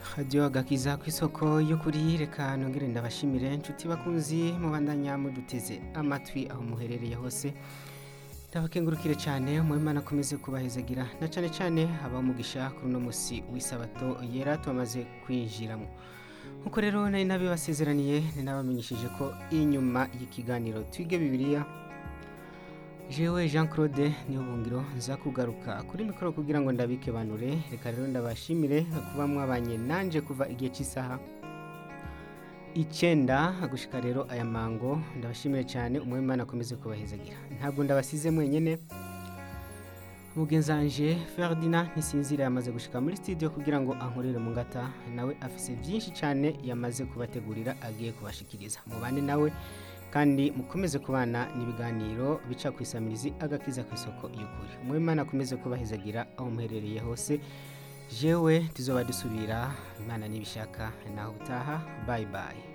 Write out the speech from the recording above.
radiyo agakiza ku isoko y'ukuri reka nongere ndabashimire inshuti bakunzi mubandanya muduteze amatwi aho muherereye hose ndabakengurukire cyane muhimana akomeze kubahezagira na cyane cyane abamugisha kuri uno munsi w'isabato yera tumaze kwinjiramo nkuko rero nari nabibasezeraniye ni nabamenyesheje ko inyuma y'ikiganiro twige bibiliya jewe jean claude niyo bungiro nza kugaruka kuri mikoro kugira ngo ndabike banure reka rero ndabashimire kuba mwabanye nanje kuva igihe cy'isaha icyenda gushika rero aya mango ndabashimire cyane umwemana akomeze kubahezagira ntabwo ndabasize mwenyine mugenzanje ferdinand ntisinzira yamaze gushika muri studio kugira ngo ankorere mu ngata nawe afise byinshi cyane yamaze kubategurira agiye kubashikiriza mubane nawe kandi mukomeze kubana n'ibiganiro bica ku isamirizi agakiza ku isoko y'ukuri umwemana akomeze kubahezagira aho muherereye hose jewe tuzoba dusubira imana nibishaka naho utaha bayi bayi